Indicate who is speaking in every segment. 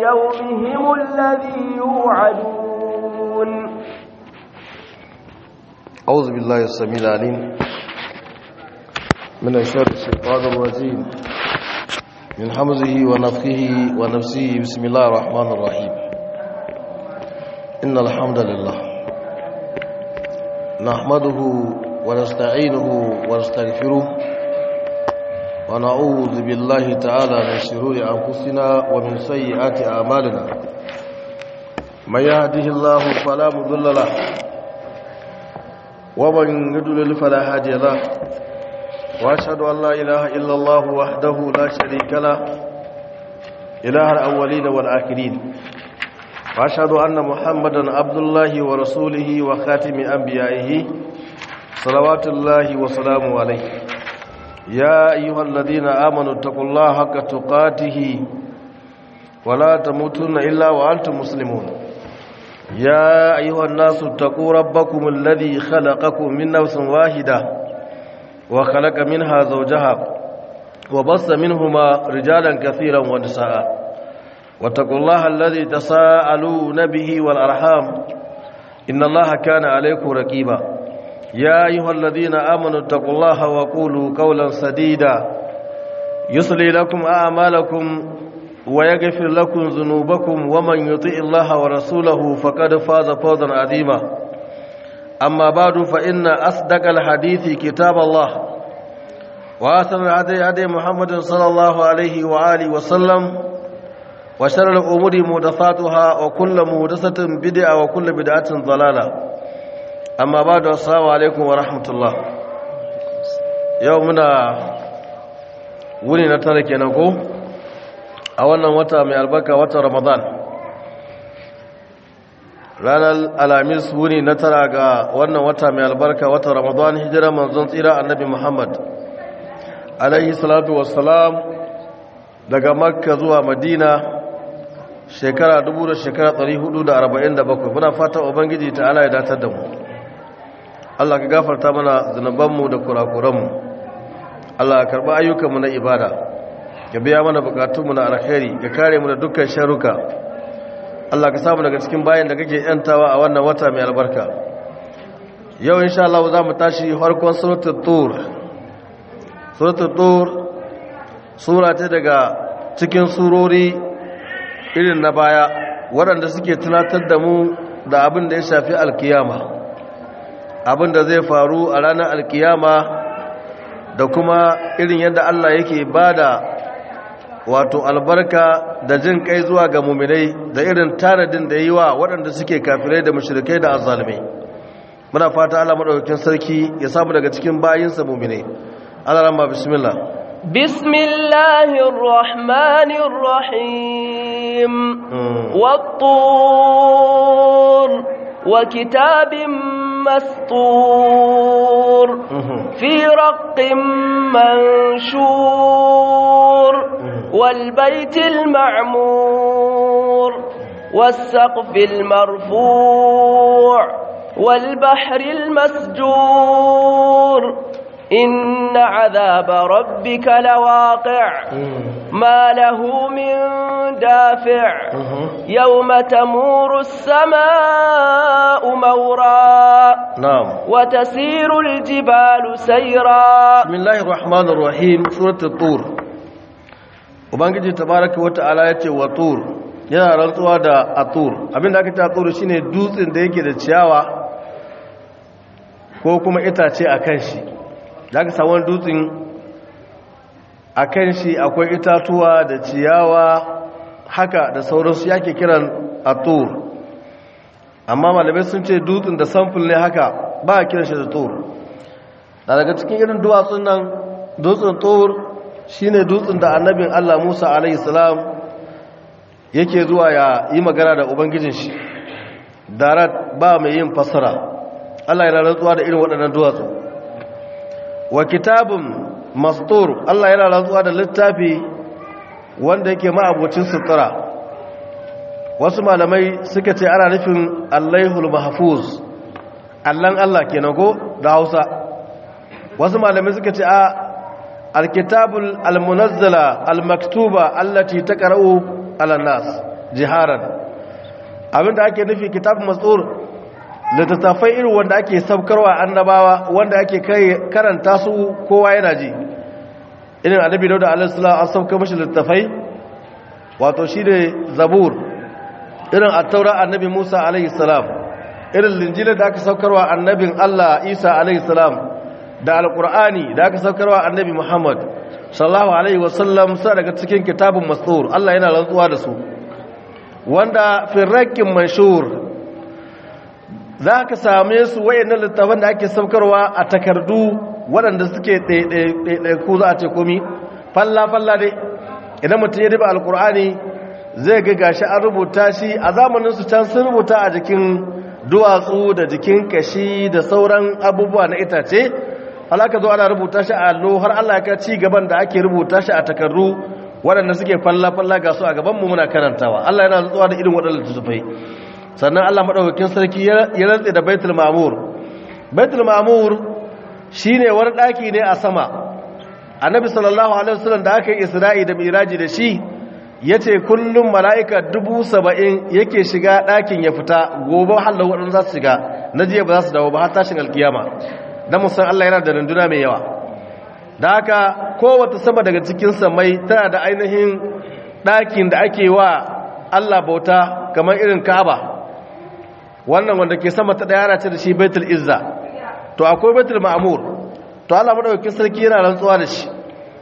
Speaker 1: يومهم الذي يوعدون
Speaker 2: أعوذ بالله السميع العليم من الشر الشيطان الرجيم من حمزه ونفخه ونفسه بسم الله الرحمن الرحيم إن الحمد لله نحمده ونستعينه ونستغفره ونعوذ بالله تعالى من شرور أنفسنا ومن سيئات أعمالنا من يهده الله فلا مضل له ومن يضلل فلا هادي له واشهد ان لا اله الا الله وحده لا شريك له اله الاولين والاخرين واشهد ان محمدا عبد الله ورسوله وخاتم انبيائه صلوات الله وسلامه عليه يا ايها الذين امنوا اتقوا الله حق تقاته ولا تموتن الا وانتم مسلمون يا أيها الناس اتقوا ربكم الذي خلقكم من نفس واحدة وخلق منها زوجها وبص منهما رجالا كثيرا ونساء واتقوا الله الذي تساءلون به والأرحام إن الله كان عليكم رقيبا يا أيها الذين آمنوا اتقوا الله وقولوا قولا سديدا يصلي لكم أعمالكم ويغفر لكم ذنوبكم ومن يطع الله ورسوله فقد فاز فوزا عظيما أما بعد فإن أصدق الحديث كتاب الله وآثر الهدي هدي محمد صلى الله عليه وآله وسلم وشر الأمور محدثاتها وكل محدثة بدعة وكل بدعة ضلالة أما بعد السلام عليكم ورحمة الله يومنا ولي نترك نقول a wannan wata mai albarka watan ramadan ranar alamis wuni na tara ga wannan wata mai albarka watan ramadan hijira manzon tsira annabi muhammad alaihi salatu wassalam daga makka zuwa madina shekara dubu da shekara 447 muna fata ubangiji ta ala ya datar da mu allah ka gafarta mana zunubanmu da kurakuranmu allah ka karɓi ayyukanmu na ibada ka biya mana bukatunmu na alkhairi ka kare mu da dukkan sharuka Allah ka samu daga cikin bayan da kake yantawa a wannan wata mai albarka yau insha Allah za mu tashi farkon suratul tur suratul tur sura ce daga cikin surori irin na baya waɗanda suke tunatar da mu da abin da ya shafi alkiyama abin da zai faru a ranar alkiyama da kuma irin yadda Allah yake bada wato albarka da jin kai zuwa ga muminai da irin tanadin da yi wa waɗanda suke kafirai da mashirikai da azalimai muna fata Allah madaukakin sarki ya samu daga cikin bayinsa muminai Allah ramma bismillah
Speaker 1: bismillahir rahmanir rahim wat-tur wa kitabim mastur fi raqqin manshur والبيت المعمور والسقف المرفوع والبحر المسجور إن عذاب ربك لواقع ما له من دافع يوم تمور السماء مورا
Speaker 2: نعم
Speaker 1: وتسير الجبال سيرا
Speaker 2: بسم الله الرحمن الرحيم سورة الطور ubangiji tabaraka wata'ala ya ce wa tur yana rantsuwa da atur abinda aka ce atur shine dutsen da yake da ciyawa ko kuma itace a kan shi da aka samu dutsen a kan shi akwai itatuwa da ciyawa haka da sauransu yake kiran atur amma malamai sun ce dutsen da samfil ne haka ba a kiran shi da tur daga cikin irin duwatsun nan dutsen tur shine dutsen da annabin Allah Musa alaihi salam yake zuwa ya yi magana da ubangijin shi darat ba mai yin fasara Allah yana rantsuwa da irin waɗannan duwatsu wa kitabun mastur Allah yana rantsuwa da littafi wanda yake ma'abocin sutura wasu malamai suka ce ana nufin allaihul mahfuz allan Allah kenan ko da Hausa wasu malamai suka ce a alkitabul almunazzala almaktuba allati taqra'u ala nas jiharan abinda ake nufi kitab mas'ur littattafai irin wanda ake sabkarwa annabawa wanda ake kai karanta su kowa yana ji irin annabi dauda alaihi salam an sabka mashi littattafai wato shi ne zabur irin attaura annabi musa alaihi salam irin linjila da aka saukarwa annabin allah isa alaihi salam da alkur'ani da aka saukarwa annabi muhammad sallallahu alaihi wasallam sa daga cikin kitabun mastur allah yana rantsuwa da su wanda firrakin manshur za ka same su wayannan littafan da ake saukarwa a takardu waɗanda suke ɗaiɗaiku za a ce komi falla-falla dai idan mutum ya riba alkur'ani zai ga gashi an rubuta shi a zamaninsu can sun rubuta a jikin duwatsu da jikin kashi da sauran abubuwa na itace halaka zo ana rubuta shi a allo har allah ka ci gaban da ake rubuta shi a takardu waɗanda suke falla-falla ga su a gabanmu muna karantawa allah yana zuwa da irin waɗanda tufai sannan allah maɗaukakin sarki ya rantse da baitul ma'amur baitul ma'amur shine wani ɗaki ne a sama annabi sallallahu alaihi wasallam da aka yi isra'i da miraji da shi ya ce kullum mala'ika dubu saba'in yake shiga ɗakin ya fita gobe halin waɗanda za su shiga na jiya ba za su dawo ba har tashin alkiyama don musan Allah yana da runduna mai yawa da haka kowata sama daga cikin samai tana da ainihin ɗakin da ake wa Allah bauta kamar irin ka'aba wannan wanda ke sama ta ɗaya ce da shi baitul izza to akwai baitul ma'amur to Allah madaukakin sarki yana rantsuwa da shi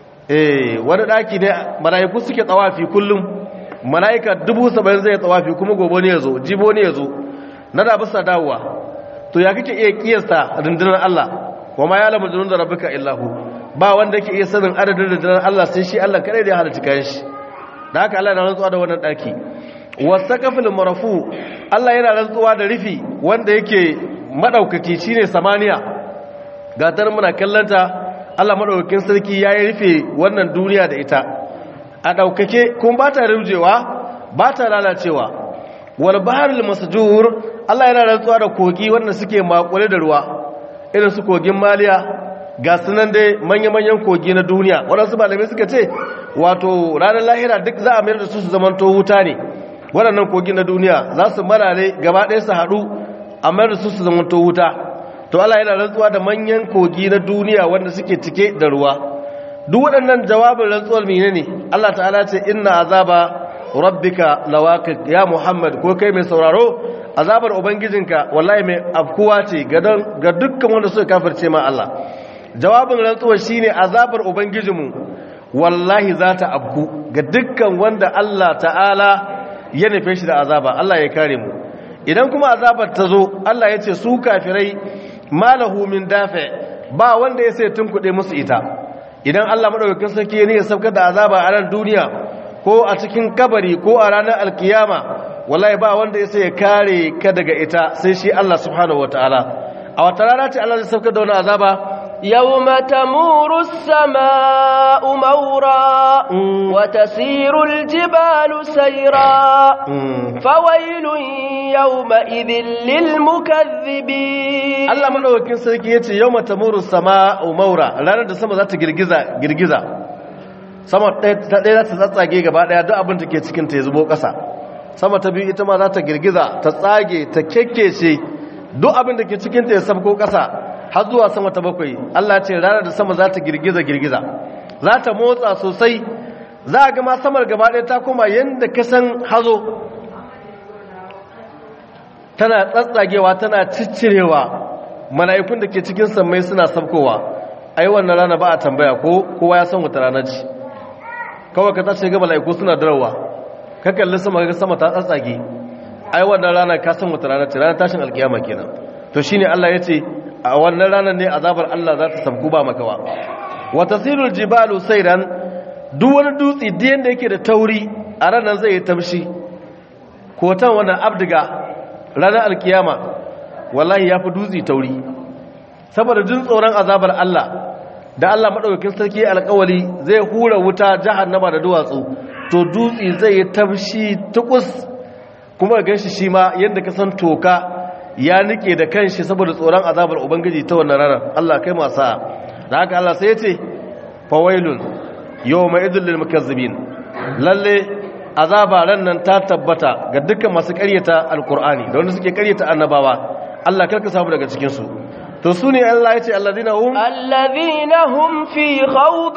Speaker 2: eh wani daki ne malaiku suke tsawafi kullum malaika dubu saba'in zai tsawafi kuma gobe ne yazo jibo ne yazo na da bisa dawowa to ya kake iya kiyasta rundunar Allah wa ma ya'lamu junuda rabbika illa hu ba wanda yake iya sanin adadin rundunar Allah sai shi Allah kadai da ya halarci kayan shi da haka Allah yana rantsuwa da wannan daki wasaqafil marfu Allah yana rantsuwa da rufi wanda yake madaukaki shine samaniya gatar muna kallanta Allah madaukakin sarki ya yi rufe wannan duniya da ita a daukake kuma ba ta rujewa ba ta lalacewa wal baharul masjur Allah yana rantsuwa da kogi wanda suke makure da ruwa irin su kogin maliya ga sunan dai manya-manyan kogi na duniya waɗansu malamai suka ce wato ranar lahira duk za a mayar da su su zamanto wuta ne waɗannan kogi na duniya za su marare gaba ɗaya su haɗu a mayar da su su zamanto wuta to Allah yana rantsuwa da manyan kogi na duniya wanda suke cike da ruwa duk waɗannan jawabin rantsuwar mene ne Allah ta'ala ce inna azaba rabbika lawaqi ya Muhammad ko kai mai sauraro azabar ubangijinka wallahi mai afkuwa ce ga dukkan wanda suka kafirce ma Allah jawabin rantsuwar shine azabar ubangijinmu wallahi za ta afku ga dukkan wanda Allah ta'ala ya nufe shi da azaba Allah ya kare mu idan kuma azabar ta zo Allah ya ce su kafirai malahu min dafe ba wanda ya sai tunkuɗe musu ita idan Allah madaukakin sarki ya ne ya saukar da azaba a ran duniya ko a cikin kabari ko a ranar alkiyama wallahi ba wanda ya sai ya kare ka daga ita sai shi Allah subhanahu wataala a wata rana ce Allah zai saukar da wani azaba
Speaker 1: يوم تمور السماء مورا وتسير الجبال سيرا فويل يومئذ للمكذبين
Speaker 2: Allah madaukakin sarki yace yawma tamuru sama'u maura ranar da sama za ta girgiza girgiza sama ta ɗaya za ta tsatsage gaba ɗaya duk abin da ke cikin ta ya zubo ƙasa sama ta biyu ita ma za ta girgiza ta tsage ta kekkece duk abin da ke cikin ta ya sabko ƙasa har zuwa sama ta bakwai Allah ce ranar da sama za ta girgiza girgiza za ta motsa sosai za a gama samar gaba ɗaya ta koma yadda ka san hazo tana tsatsagewa tana ciccirewa mala'ikun da ke cikin sammai suna sabkowa ai wannan rana ba a tambaya ko kowa ya san wata rana ce kawai ka tashi ga mala'iku suna darawa ka kalli sama ga sama ta tsatsage ai wannan rana ka san wata rana ce ranar tashin alkiyama kenan to shine Allah ya ce a wannan ranar ne azabar Allah za ta sabku ba makawa wa tasirul jibalu sayran duk wani dutse da yanda yake da tauri a ranar zai yi tamshi kotan wannan abdiga ranar alkiyama wallahi yafi dutse tauri saboda jin tsoron azabar Allah da Allah madaukakin sarki alƙawari zai hura wuta jahannama da duwatsu to dutse zai yi tamshi tukus kuma ga shi shi ma yanda ka san toka ya nike da kanshi saboda tsoron azabar ubangiji ta wannan ranar Allah kai masa da haka Allah sai ya ce fawailun yawma idhil lil mukazzibin lalle azaba ran nan ta tabbata ga dukkan masu ƙaryata alkur'ani da wanda suke ƙaryata annabawa Allah karka samu daga cikin su to su ne Allah ya ce alladhina hum
Speaker 1: الذين هم في خوض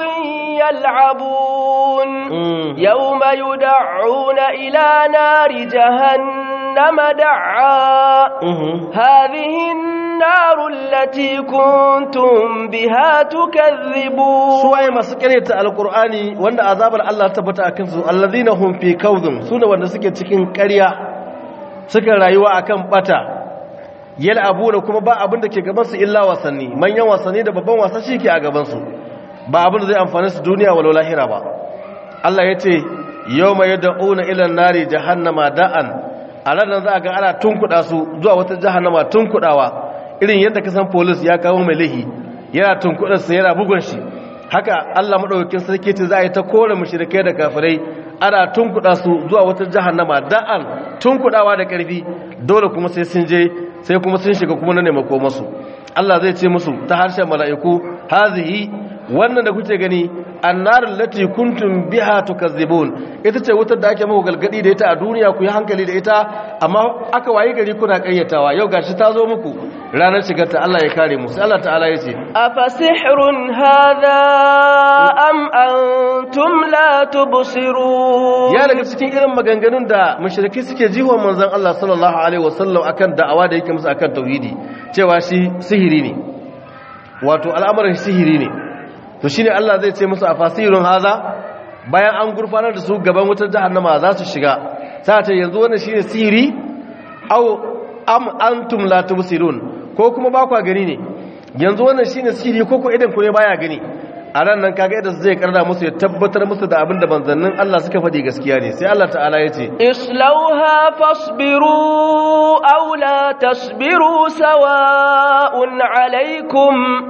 Speaker 1: يلعبون يوم يدعون إلى نار جهنم دعا هذه النار التي كنتم بها تكذبون
Speaker 2: suwaye masu karyata alkur'ani wanda azabar Allah ta tabbata akan su alladhina hum fi kawdhum sune wanda suke cikin ƙarya suka rayuwa akan bata yal abu da kuma ba abin da ke gaban su illa wasanni manyan wasanni da babban wasa shike a gaban su ba abin da zai amfane su duniya walau lahira ba Allah yace yawma yad'una ila nari jahannama da'an a ranar za a ga ana tunkuda su zuwa wata jahannama tunkudawa irin yadda ka san police ya kawo mai lahi yana tunkudar sa yana bugun shi haka Allah madaukakin sarki ce za a yi ta kore mushrikai da kafirai ana tunkuda su zuwa wata jahannama da'an tunkudawa da karfi dole kuma sai sun je sai kuma sun shiga kuma na nemako masu Allah zai ce musu ta harshen mala'iku hazihi wannan da kuke gani annarul lati kuntum biha tukazzibun ita ce wutar da ake muku galgadi da ita a duniya ku yi hankali da ita amma aka wayi gari kuna kayyatawa yau gashi ta zo muku ranar shigar ta Allah ya kare mu sai Allah ta'ala ya ce
Speaker 1: أفسحر هذا أم أنتم لا تبصرون
Speaker 2: ya daga cikin irin maganganun da mushriki suke jiwon manzon Allah sallallahu alaihi wasallam akan da'awa da yake musu akan tauhidi cewa shi sihiri ne wato al'amarin sihiri ne to shine Allah zai ce musu afasirun haza bayan an gurfanar da su gaban wutar jahannama za su shiga sai ta yanzu wannan shine sihiri aw am antum la tubsirun ko kuma ba kwa gani ne yanzu wannan shine sihiri ko ko idan ku ne baya gani a ran nan kaga yadda zai karda musu ya tabbatar musu da abin da manzannin Allah suka faɗi gaskiya ne sai Allah ta'ala ya ce
Speaker 1: اصلوها فاصبروا أو لا تصبروا سواء عليكم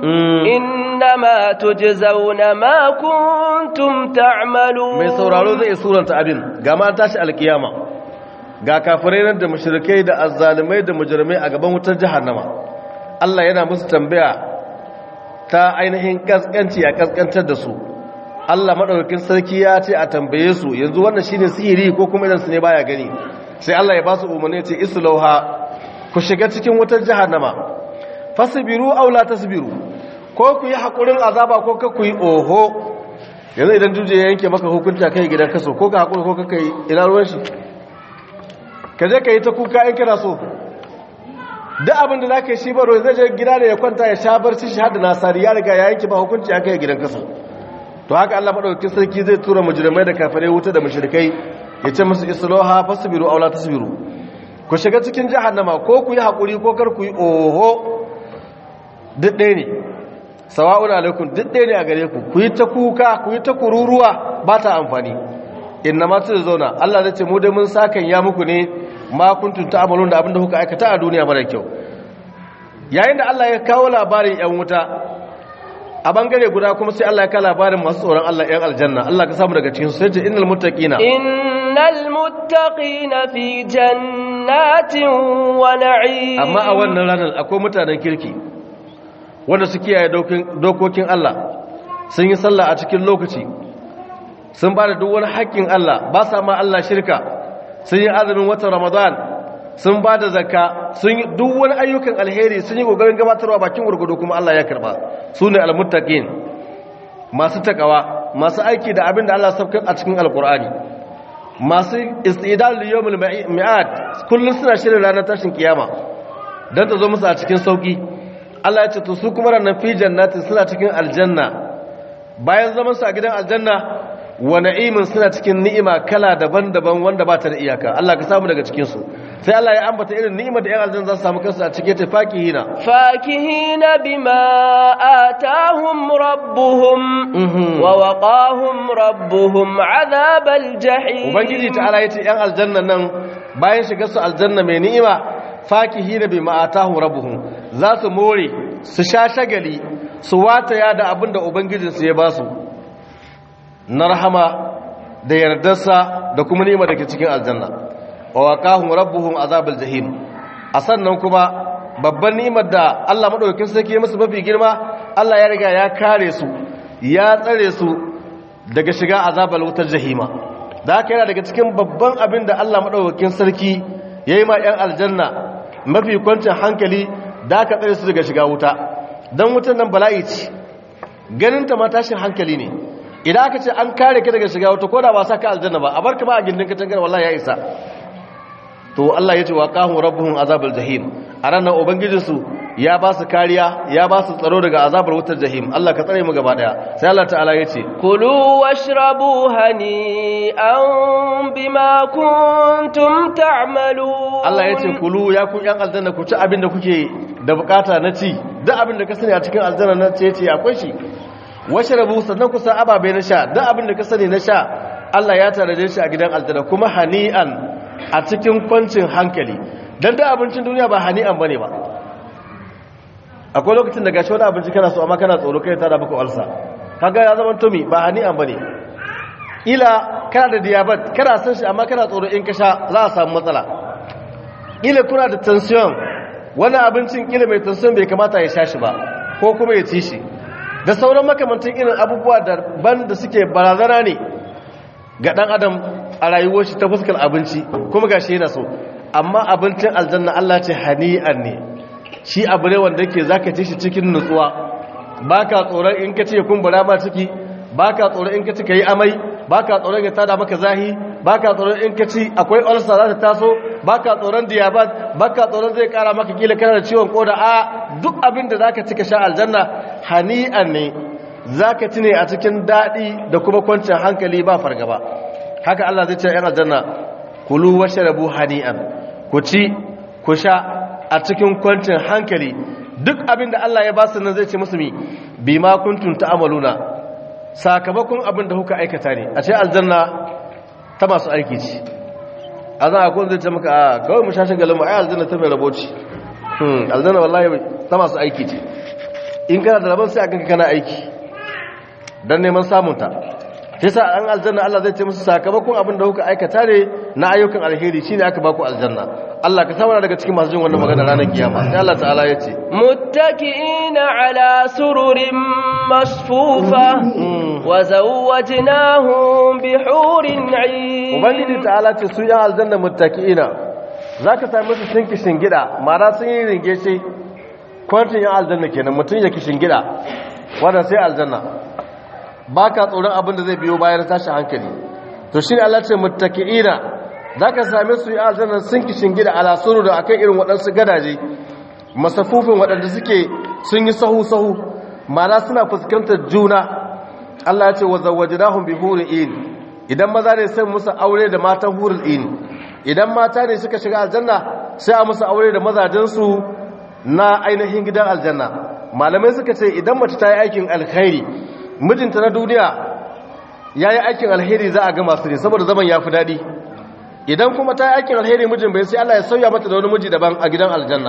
Speaker 1: إنما تجزون ما كنتم تعملون
Speaker 2: mai sauraro zai suranta abin ga ma tashi alkiyama ga kafirai nan da mushrikai da azzalumai da mujrimai a gaban wutar jahannama Allah yana musu tambaya ta ainihin kaskanci a kaskantar da su Allah madaukakin sarki ya ce a tambaye su yanzu wannan shine sihiri ko kuma idan su ne baya gani sai Allah ya ba su umarni ce islauha ku shiga cikin wutar jahannama fasbiru aw la tasbiru ko ku yi hakurin azaba ko ka ku yi oho yanzu idan duje ya yanke maka hukunta kai gidan kaso ko ka hakuri ko ka kai ina ruwan shi ka je ka yi ta kuka in kana so duk abin da za ka yi shi baro zai je gida da ya kwanta ya sha barci shi hada nasari ya riga ya yanke ba hukunci ya kai gidan kaso to haka Allah madaukakin sarki zai tura mujrimai da kafirai wuta da mushrikai ya ce musu isloha fasbiru aw la tasbiru ku shiga cikin jahannama ko ku yi hakuri ko kar ku yi oho duk ɗaya ne sawa'un alaikum duk ɗaya ne a gare ku ku yi ta kuka ku yi ta kururuwa ba ta amfani inna ma tu zauna Allah zai ce mu dai mun sakan ya muku ne ma kuntum ta'malun da abinda kuka aikata a duniya mara kyau yayin da Allah ya kawo labarin yan wuta a bangare guda kuma sai Allah ya kawo labarin masu tsoron Allah yan aljanna Allah ka samu daga cikin su sai ce innal muttaqina
Speaker 1: innal muttaqina fi jannatin wa na'im
Speaker 2: amma a wannan ranar akwai mutanen kirki wanda su kiyaye dokokin Allah sun yi sallah a cikin lokaci sun ba da duk wani haƙƙin Allah ba sa ma Allah shirka sun yi azumin watan Ramadan sun ba da zakka sun yi duk wani ayyukan alheri sun yi ƙoƙarin gabatarwa bakin gurgudu kuma Allah ya karba su ne almuttaqin masu takawa masu aiki da abin da Allah sabkar a cikin alkur'ani masu istidal liyawmul mi'ad kullun suna shirin ranar tashin kiyama dan ta zo musu a cikin sauki Allah ya ce to su kuma ranar fi jannatin suna cikin aljanna bayan zaman su a gidan aljanna wa na'imin suna cikin ni'ima kala daban-daban wanda ba ta da iyaka Allah ka samu daga cikin su sai Allah ya ambata irin ni'imar da 'yan aljanna za su samu kansu a cikin ta fakihina
Speaker 1: fakihina bima atahum rabbuhum wa waqahum rabbuhum azabal jahim
Speaker 2: ubangiji ta'ala yace 'yan aljanna nan bayan shigar su aljanna mai ni'ima fakihina bima atahum rabbuhum za su more su sha shagali su wataya da abin da ubangijinsu ya ba su na rahama da yardarsa da kuma ni'ima da ke cikin aljanna wa waqahum rabbuhum azabal jahim a sannan kuma babban ni'imar da Allah madaukakin sarki ya musu mafi girma Allah ya riga ya kare su ya tsare su daga shiga azabal wutar jahima da haka yana daga cikin babban abin da Allah maɗaukakin sarki ya yi ma 'yan aljanna mafi kwancin hankali da aka tsare su daga shiga wuta don wutan nan bala'i ce ganinta ma tashin hankali ne idan aka ce an kare ka daga shiga wuta ko da ba sa ka aljanna ba a bar ka ma a gindin ka tangar wallahi ya isa to Allah ya ce wa qahum rabbuhum azabal jahim a ranar ubangijinsu ya ba su kariya ya ba su tsaro daga azabar wutar jahim Allah ka tsare mu gaba daya sai Allah ta'ala ya ce
Speaker 1: كلوا واشربوا هنيئا بما كنتم تعملون
Speaker 2: Allah ya ce kulu ya ku yan aljanna ku ci abin da kuke da bukata na ci duk abin da ka sani a cikin aljanna na ce ce akwai shi washrabu sannan ku sa ababe na sha duk abin da ka sani na sha Allah ya tare shi a gidan aljanna kuma hani'an a cikin kwancin hankali dan duk abincin duniya ba hani'an bane ba akwai lokacin da gashi wani abinci kana so amma kana tsoro kai ta da baka ulsa kaga ya zama tumi ba hani'an bane ila kana da diabetes kana san shi amma kana tsoro in ka sha za a samu matsala ila kuna da tension wani abincin ila mai tension bai kamata ya sha shi ba ko kuma ya ci shi da sauran makamantan irin abubuwa daban da suke barazana ne ga dan adam a rayuwar shi ta fuskar abinci kuma gashi yana so amma abincin aljanna Allah ce hani'an ne shi abu ne wanda yake zaka ci shi cikin nutsuwa baka tsoron in ka ce kumbura ma ciki baka tsoron in ka ci kai amai baka tsoron ya tada maka zahi baka tsoron in ka ci akwai ulcer za ta taso baka tsoron diabetes baka tsoron zai kara maka kila kana da ciwon koda a duk abin da zaka ci ka sha aljanna hani'an ne zaka ci ne a cikin dadi da kuma kwanciyar hankali ba fargaba haka Allah zai ce yan aljanna kulu washrabu hani'an ku ci ku sha a cikin kwancin hankali duk abin da Allah ya ba su nan zai ce musu mi bima kuntum ta'maluna sakamakon abin da kuka aikata ne a ce aljanna ta masu aiki ce a zan akwai zai ce maka a kawai mu shashin galin ai aljanna ta mai rabo ce hmm aljanna wallahi ta masu aiki ce in kana da rabon sai a ganka kana aiki dan neman samunta sai sa an aljanna Allah zai ce musu sakamakon abin da kuka aikata ne na ayyukan alheri shine aka baku aljanna Allah ka samu daga cikin masu jin wannan magana ranar kiyama sai Allah ta'ala ya ce
Speaker 1: متكئين على سرر مصفوفة وزوجناهم بحور عين
Speaker 2: ubangiji ta'ala ce su yan aljanna muttaki'ina zaka same su sun kishin gida mara sun yi ringe shi kwantin yan aljanna kenan mutum ya kishin gida wanda sai aljanna baka tsoron abin da zai biyo bayan tashi hankali to shine Allah ce muttaki'ina zaka same su yan aljanna sun kishin gida ala suru da akan irin waɗansu gadaje masafufin waɗanda suke sun yi sahu sahu mara suna fuskantar juna Allah ya ce wa zawwajnahum bi hurin in idan maza ne sai musu aure da matan hurul in idan mata ne suka shiga aljanna sai a musu aure da mazajensu na ainihin gidan aljanna malamai suka ce idan mace ta yi aikin alkhairi mijinta na duniya ya yi aikin alheri za a ga masu ne saboda zaman ya fi daɗi idan kuma ta yi aikin alheri mijin bai sai Allah ya sauya mata da wani miji daban a gidan aljanna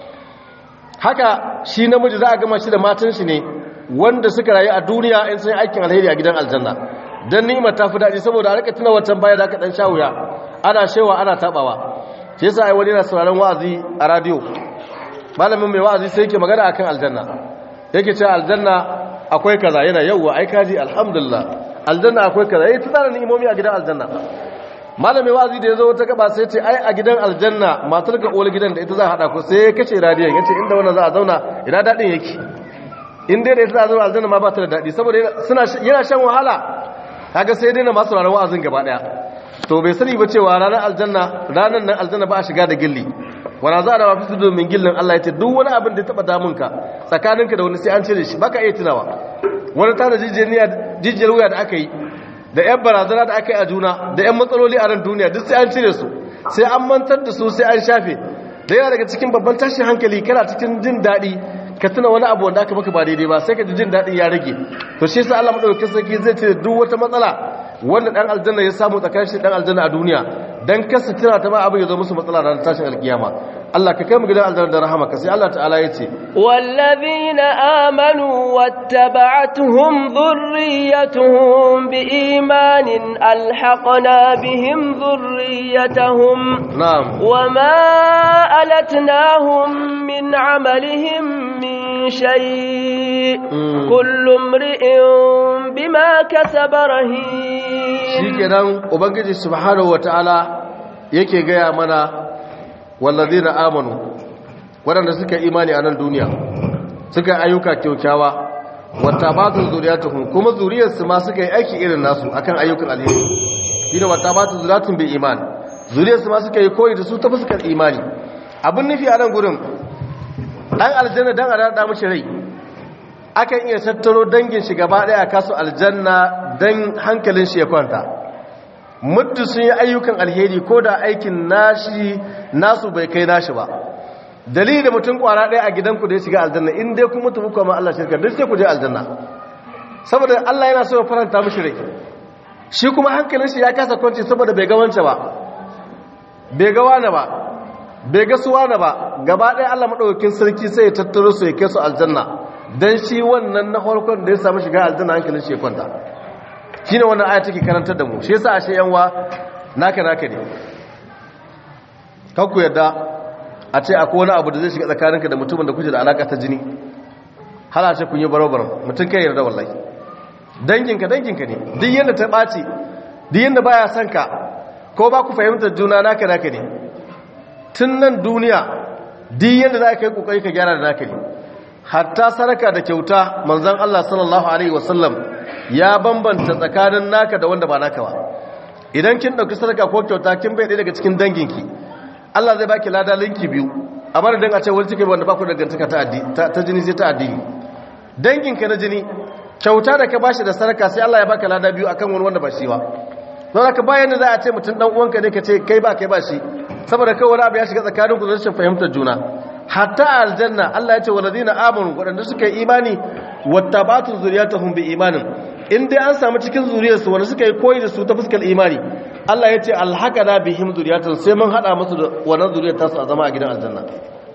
Speaker 2: haka shi namiji za a gama shi da matan shi ne wanda suka rayu a duniya in sun yi aikin alheri a gidan aljanna don ni'imar ta fi daɗi saboda a rika tuna wancan baya da aka ɗan sha wuya ana shewa ana taɓawa shi yasa ai wani yana sauraron wa'azi a radiyo malamin mai wa'azi sai yake magana akan aljanna yake cewa aljanna akwai kaza yana yawwa ai kaji alhamdulillah aljanna akwai kaza yayi tsara ni'imomi a gidan aljanna malamin wa'azi da yazo wata gaba sai ce ai a gidan aljanna matar ga uwar gidan da ita za a hada ku sai ya kace radiyon yace inda wannan za a zauna ina dadin yake in dai da ita za a zauna aljanna ma ba ta da dadi saboda suna yana shan wahala kaga sai dai na masu ranar wa'azin gaba daya to bai sani ba cewa ranar aljanna ranar nan aljanna ba a shiga da gilli wana za a da mafi su domin gillin Allah ya ce duk wani abin da ya taba damunka tsakaninka da wani sai an cire shi baka iya tunawa wani tana jijiyar wuya da aka yi da yan barazana da aka yi a juna da yan matsaloli a ran duniya duk sai an cire su sai an mantar da su sai an shafe da yana daga cikin babban tashin hankali kana cikin jin daɗi ka tuna wani abu wanda aka maka ba daidai ba sai ka ji jin daɗin ya rage to shi sa Allah madaukakin sarki zai ce duk wata matsala wanda dan aljanna ya samu tsakanin shi dan aljanna a duniya dan kasa tana ta ma abin ya zo musu matsala ranar tashin alkiyama Allah ka kai mu gidan aljanna da rahama ka sai Allah ta'ala ya ce
Speaker 1: wallazina amanu wattaba'atuhum dhurriyyatuhum biimanin alhaqna bihim dhurriyyatahum
Speaker 2: na'am
Speaker 1: wama alatnahum min amalihim min shay kullu imri'in bima kasaba rahin
Speaker 2: shikenan ubangiji subhanahu wataala yake gaya mana wallazina amanu waɗanda suka imani a nan duniya suka ayyuka kyaukyawa wata batun zuriyatuhum kuma zuriyarsu ma suka yi aiki irin nasu akan ayyukan alheri shine wata batun zuriyatun bil iman zuriyarsu ma suka yi koyi da su ta fuskar imani abin nufi a nan gurin dan aljanna dan a da mishi rai akan iya tattaro dangin shi gaba daya kasu aljanna dan hankalin shi ya kwanta muddin sun yi ayyukan alheri ko da aikin nashi nasu bai kai nashi ba dalili da mutum kwara ɗaya a gidanku da ya shiga aljanna in dai kuma mutu muku ma Allah shirka duk sai ku je aljanna saboda Allah yana so ya faranta mishi rai shi kuma hankalin shi ya kasa kwanci saboda bai ga wance ba bai ga wani ba bai ga su wani ba gaba ɗaya Allah madaukakin sarki sai ya tattaro su ya kai su aljanna dan shi wannan na farkon da ya samu shiga aljanna hankalin shi ya kwanta shine wannan aya take karantar da mu shi yasa ashe yanwa naka naka ne kanku yadda a ce akwai wani abu da zai shiga tsakaninka da mutumin da kuke da alaka ta jini hala ce kun yi baro-baro mutum kai yarda wallahi danginka danginka ne duk yadda ta ɓaci duk yadda baya son ka ko ba ku fahimtar juna naka naka ne tun nan duniya duk yadda za ka yi kokari ka gyara da naka ne hatta saraka da kyauta manzon Allah sallallahu alaihi wasallam ya bambanta tsakanin naka da wanda ba naka ba idan kin dauki saraka ko kyauta kin bai daga cikin danginki Allah zai baki lada linki biyu a madadin a ce wani cikin wanda ba ku dangantaka ta jini sai ta addini danginka na jini kyauta da ka bashi da saraka sai Allah ya baka lada biyu akan wani wanda ba shi ba don haka bayan da za a ce mutum dan uwanka ne ka ce kai ba kai ba shi saboda kai wani abu ya shiga tsakanin ku rashin fahimtar juna hatta aljanna Allah ya ce walladina amanu wadanda suka yi imani wattabatu zuriyatuhum bi imanin in dai an samu cikin zuriyarsu wanda suka yi koyi da su ta fuskar imani Allah ya ce alhaqana bihim zuriyatun sai mun hada musu da wannan zuriyar tasu a zama a gidan aljanna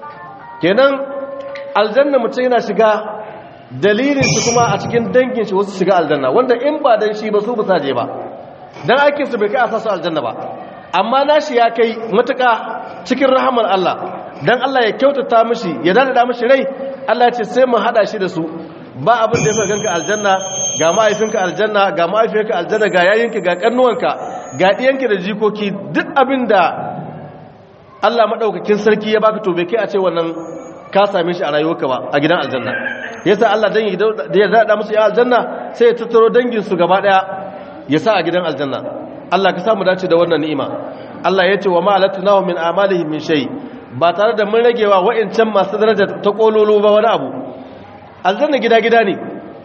Speaker 2: kenan aljanna mutum yana shiga dalilin su kuma a cikin dangin shi wasu shiga aljanna wanda in ba dan shi ba su ba je ba dan aikin su bai kai a sasu aljanna ba amma nashi ya kai matuƙa cikin rahamar Allah dan Allah ya kyautata mishi ya dada mishi rai Allah ya ce sai mu hada shi da su ba abin da ya fi ganka aljanna ga mahaifinka aljanna ga mahaifiyarka aljanna ga yayinka ga karnuwanka ga ɗiyanka da jikoki duk abin da Allah maɗaukakin sarki ya baka tobe kai a ce wannan ka same shi a rayuwarka ba a gidan aljanna yasa Allah dan da ya zaɗa musu ya aljanna sai ya tattaro danginsu gaba ɗaya ya sa a gidan aljanna Allah ka samu dace da wannan ni'ima Allah ya ce wa ma'alatnahu min amalihim min shay ba tare da mun ragewa wa'incan masu daraja ta kololo ba wani abu aljanna gida-gida ne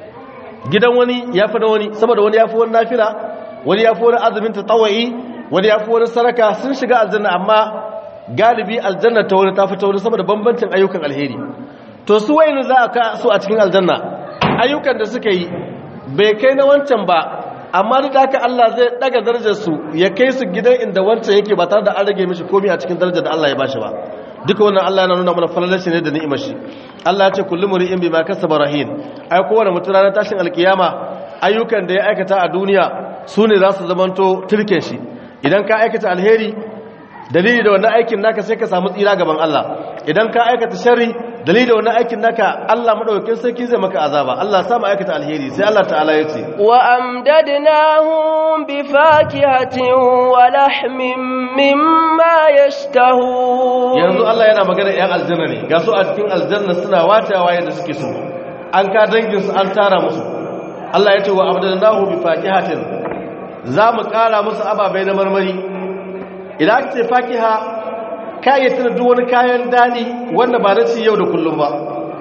Speaker 2: gidan wani ya fi na wani saboda wani ya fi wani nafila wani ya fi wani azumin ta tawayi wani ya fi wani saraka sun shiga aljanna amma galibi aljanna ta wani ta fi ta wani saboda bambancin ayyukan alheri to su wayin za a ka su a cikin aljanna ayyukan da suka yi bai kai na wancan ba amma duk haka Allah zai daga darajar su ya kai su gidan inda wancan yake ba tare da an rage mishi komai a cikin darajar da Allah ya bashi ba duka wannan Allah yana nuna mana falalar shi ne da ni'imar shi Allah ya ce kullu mri'in bima kasaba rahin ai kowane mutum ranar tashin alkiyama ayyukan da ya aikata a duniya su ne za su zamanto turken shi idan ka aikata alheri dalili da wannan aikin naka sai ka samu tsira gaban Allah idan ka aikata sharri dalili da wannan aikin naka Allah madaukakin sarki zai maka azaba Allah ya samu aikata alheri sai Allah ta'ala ya ce
Speaker 1: wa amdadnahum bi fakihatin wa lahmin mimma yashtahun
Speaker 2: yanzu Allah yana magana ƴan aljanna ne ga su a cikin aljanna suna watawa yadda suke so an ka dangin su an tara musu Allah ya ce wa amdadnahum bi fakihatin za mu kara musu ababai na marmari idan aka ce fakiha kayayyar duk wani kayan daɗi wanda ba na ci yau da kullum ba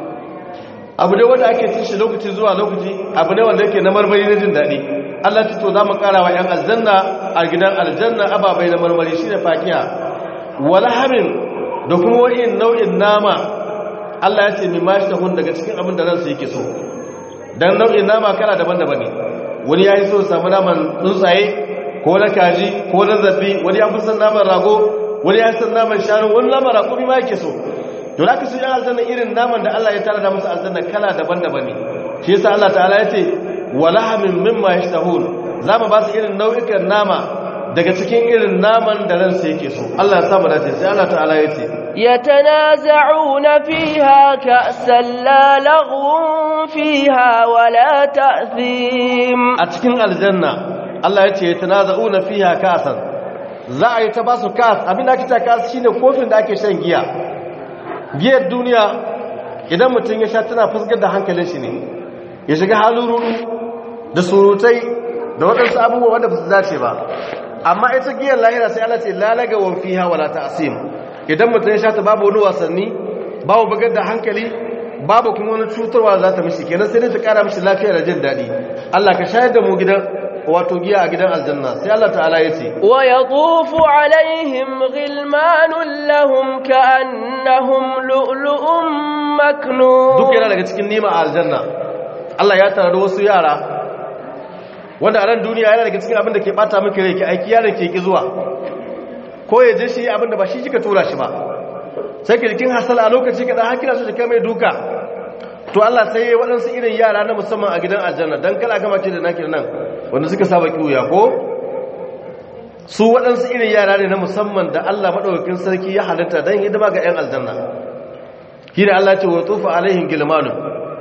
Speaker 2: abu ne wanda ake cin shi lokaci zuwa lokaci abu ne wanda yake na marmari na jin daɗi Allah ta to za mu ƙara wa 'yan aljanna a gidan aljanna ababai na marmari shi ne fakiha wala hamin da kuma wani nau'in nama Allah ya ce ni ma shi daga cikin abin da ransu yake so dan nau'in nama kala daban-daban ne wani ya yi so samu naman tsuntsaye ko na kaji ko na zafi wani ya fi son naman rago wani ya san naman shanu wani naman raƙumi ma yake so to da ka su yan aljanna irin naman da Allah ya tara da musu aljanna kala daban-daban ne shi yasa Allah ta'ala ya ce wala min mimma yashtahun za mu ba su irin nau'ikan nama daga cikin irin naman da ransa yake so Allah ya samu dace sai Allah ta'ala ya ce
Speaker 1: يتنازعون فيها كأسا لا لغو فيها ولا تأثيم
Speaker 2: a cikin aljanna Allah ya ce yatanaza'una fiha kasan za a yi ta basu kas abin da ake ta kas shine kofin da ake shan giya giyar duniya idan mutum ya sha tana fuskar da hankalin shi ne ya shiga halin rudu da surutai da waɗansu abubuwa wanda ba su dace ba amma ita giyar lahira sai Allah ce lalaga wa fiha wala ta'sim idan mutum ya sha ta babu wani wasanni babu bugar da hankali babu kuma wani cutarwa za ta mishi kenan sai dai ta kara mishi lafiya da jin daɗi Allah ka shayar da mu gidan wato giya a gidan aljanna sai Allah ta'ala ya ce
Speaker 1: wa yatufu alaihim ghilmanun lahum ka'annahum lu'lu'un maknun
Speaker 2: duk yana daga cikin nima a aljanna Allah ya tarar wasu yara wanda a ran duniya yana daga cikin abin da ke bata miki rai ki aiki yaron ke ki zuwa ko ya je shi abin da ba shi kika tura shi ba sai ki jikin hasala a lokaci kaɗan har kina so ki kai mai duka to Allah sai ya waɗansu irin yara na musamman a gidan aljanna don kala gama ce da naki nan wanda suka saba kiwuya ko su waɗansu irin yara ne na musamman da Allah maɗaukakin sarki ya halitta don hidima ga 'yan aljanna shi da Allah ce wa tufa alaihin gilmanu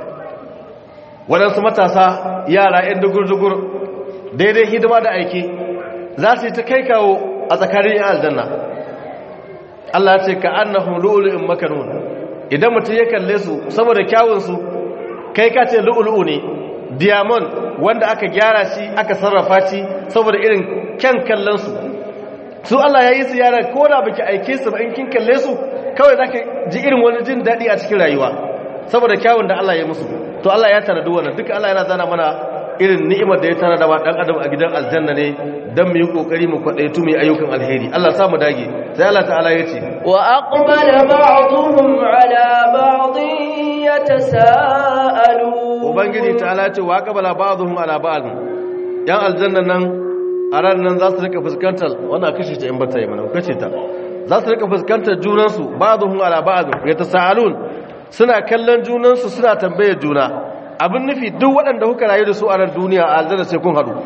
Speaker 2: waɗansu matasa yara 'yan dugur-dugur daidai hidima da aiki za su yi ta kai kawo a tsakanin 'yan aljanna Allah ce ka annahum lu'lu'in makanun idan mutum ya kalle su saboda kyawunsu kai ka ce lu'lu'u ne diamond wanda aka gyara shi aka sarrafa shi saboda irin kyan kallon su su Allah ya yi su yara ko da baki aike su ba in kin kalle su kawai zaka ji irin wani jin daɗi a cikin rayuwa saboda kyawun da Allah ya musu to Allah ya tana duk wannan duka Allah yana zana mana irin ni'imar da ya tana da dan adam a gidan aljanna ne dan mu yi kokari mu kwadaitu mu ayyukan alheri Allah sa mu dage sai Allah ta'ala ya ce
Speaker 1: wa aqbala ba'dhum ala ba'dhin yatasaalu
Speaker 2: ubangiji ta'ala ce wa aqbala ba'dhum ala ba'd yan aljanna nan a ran nan za su rika fuskantar wannan kashe ta in bata yi mana kashe ta za su rika fuskantar junansu ba'dhum ala ba'd yatasaalun suna kallon junansu suna tambayar juna abin nufi duk waɗanda kuka rayu da su a ran duniya a aljanna sai kun haɗu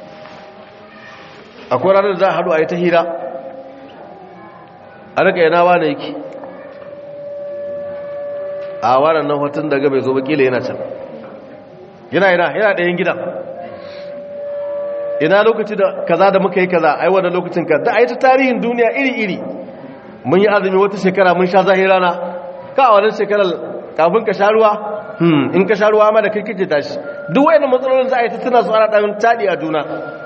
Speaker 2: akwai ranar da za a haɗu a yi ta hira a rika yana wane yake a wannan nan hotun daga bai zo bakila yana can yana yana yana ɗayan gida ina lokaci da kaza da muka yi kaza ai wannan lokacin ka da a yi ta tarihin duniya iri-iri mun yi azumi wata shekara mun sha zahirana ka a wannan shekarar kafin ka sha ruwa in ka sha ruwa ma da kirkice tashi duk wayannan matsalolin za a yi ta tuna su ana ɗan taɗi a juna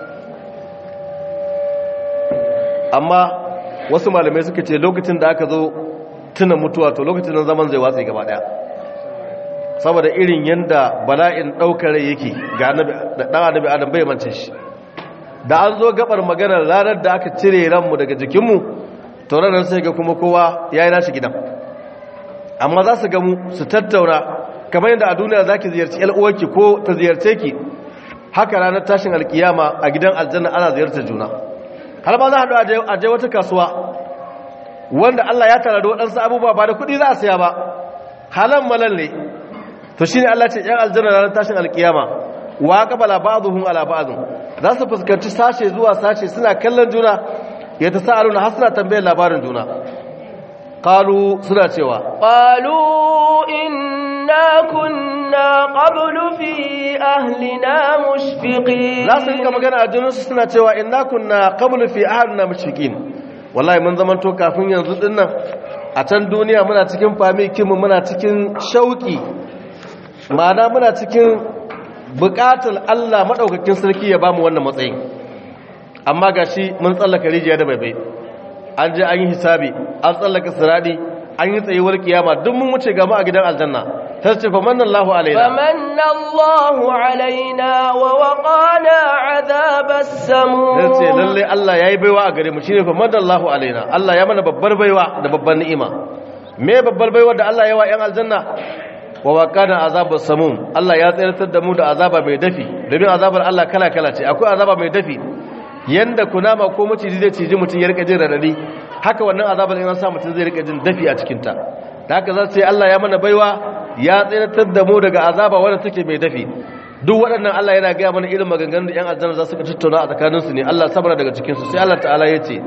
Speaker 2: amma wasu malamai suka ce lokacin da aka zo tuna mutuwa to lokacin nan zaman zai watsa gaba ɗaya saboda irin yadda bala'in ɗaukar rai yake ga ɗan annabi adam bai mance shi da an zo gabar maganar ranar da aka cire ranmu daga jikinmu to ranar sai ga kuma kowa ya yi nashi gidan amma za su gamu su tattauna kamar yadda a duniya za ki ziyarci uwarki ko ta ziyarce ki haka ranar tashin alkiyama a gidan aljanna ana ziyartar juna har ba za a haɗu a je wata kasuwa wanda Allah ya tara da waɗansu abubuwa ba da kuɗi za a siya ba halan malal ne to shine Allah ce ‘yan aljanna ranar tashin alkiyama wa qabala ba'dhum ala ba'd za su fuskanci sashe zuwa sashe suna kallon juna ya tasaaluna har suna tambayar labarin juna qalu suna cewa
Speaker 1: qalu inna kunna qablu fi ahlina mushfiqin
Speaker 2: za su rika magana a junansu suna cewa inna kunna qablu fi ahlina mushfiqin wallahi mun zaman to kafin yanzu dinnan a can duniya muna cikin famikinmu muna cikin shauki ma'ana muna cikin bukatar Allah maɗaukakin sarki ya ba mu wannan matsayin amma ga shi mun tsallaka rijiya da baibai an je an yi hisabi an tsallaka siradi an yi tsayuwar kiyama duk mun wuce gama a gidan aljanna ta ce famanna Allahu alaina
Speaker 1: famanna Allahu alaina wa waqana azabas samu
Speaker 2: ta ce lalle Allah yayi baiwa a gare mu shine famanna Allahu alaina Allah ya mana babbar baiwa da babbar ni'ima me babbar baiwa da Allah ya wa yan aljanna wa waqana azabas samum Allah ya tsayar da mu da azaba mai dafi domin azabar Allah kala kala ce akwai azaba mai dafi yanda kunama ko maciji zai ciji mutum ya rika jin radadi haka wannan azabar in an sa mutum zai rika jin dafi a cikin ta da haka za su ce Allah ya mana baiwa ya tsayar da mu daga azaba wanda take mai dafi duk waɗannan Allah yana gaya mana irin maganganun da 'yan aljanna za su ka tattauna a tsakaninsu ne Allah sabara daga cikinsu sai Allah ta'ala ya ce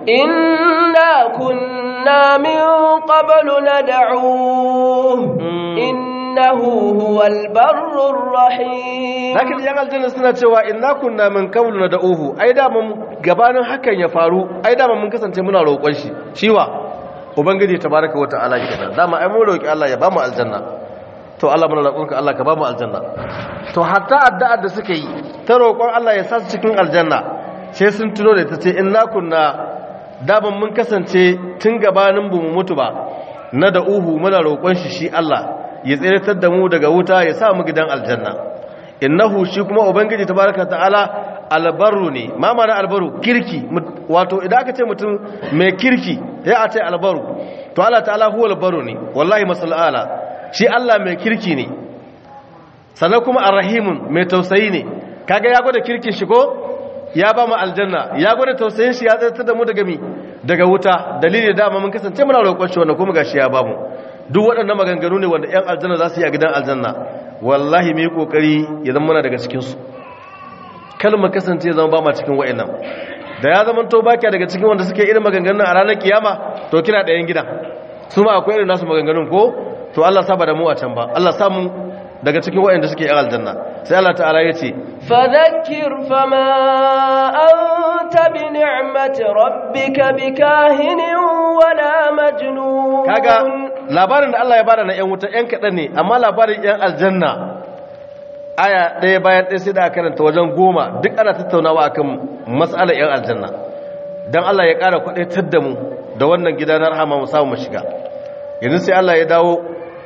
Speaker 1: inna kunna min qablu nad'u إنه هو البر الرحيم
Speaker 2: lakin yan aljanna suna cewa inna kunna min qablu nad'uhu ai da mun gabanin hakan ya faru ai da mun kasance muna roƙon shi shiwa ubangiji tabaraka wa ta'ala kenan dama ai mun roki Allah ya bamu aljanna to Allah muna roƙonka Allah ka bamu aljanna to hatta addu'ar da suka yi ta roƙon Allah ya sa su cikin aljanna sai sun tuno da ta ce inna kunna da mun kasance tun gabanin bu mu mutu ba na da uhu muna roƙon shi shi Allah ya tsiratar da mu daga wuta ya sa mu gidan aljanna innahu shi kuma ubangiji tabaraka ta'ala albarru ne ma mana albaru kirki wato idan aka ce mutum mai kirki ya a ce albaru to Allah ta'ala huwa albaru ne wallahi masallala shi Allah mai kirki ne sannan kuma arrahimun mai tausayi ne kaga ya gwada kirkin shi ko ya ba mu aljanna ya gwada tausayin shi ya tsartar da mu daga mi daga wuta dalili da dama mun kasance muna roƙon shi wannan kuma gashi ya ba mu duk waɗannan maganganu ne wanda ƴan aljanna za su yi a gidan aljanna wallahi mu yi kokari ya zama muna daga cikin su kalmar kasance ya zama ba ma cikin wa'annan da ya zama to baki daga cikin wanda suke irin maganganun a ranar kiyama to kina ɗayan gidan su ma akwai irin nasu maganganun ko to Allah saba da mu a can ba Allah samu daga cikin waɗanda suke yan aljanna sai Allah ta'ala ya ce
Speaker 1: fadhakkir fama anta bi ni'mati rabbika bikahinin wala majnun
Speaker 2: kaga labarin da Allah ya bada na yan wuta yan kaɗan ne amma labarin yan aljanna aya ɗaya bayan ɗaya sai da aka karanta wajen goma duk ana tattaunawa akan mas'alar yan aljanna dan Allah ya ƙara kwaɗaitar da mu da wannan gida na rahama mu samu mu shiga yanzu sai Allah ya dawo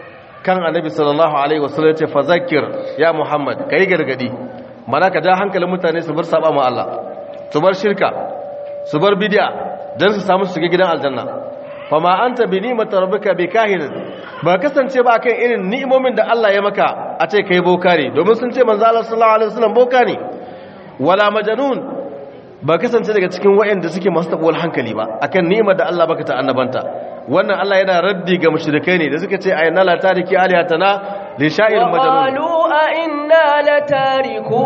Speaker 2: kan annabi sallallahu alaihi wasallam ce fa zakir ya muhammad kai gargadi mana ka ja hankalin mutane su bar saba ma Allah su bar shirka su bar bid'a dan su samu shiga gidan aljanna fa ma anta bi ni'mati rabbika bi kahin ba kasance ba kan irin ni'imomin da Allah ya maka a ce kai boka ne domin sun ce manzo Allah sallallahu alaihi wasallam boka ne wala majnun ba kasance daga cikin waɗanda suke masu tabuwar hankali ba akan ni'imar da Allah baka ta annabanta wannan Allah yana raddi ga mushrikai ne da suka ce ayyana la tariki alihatana li sha'ir majnun
Speaker 1: qalu a inna la tariku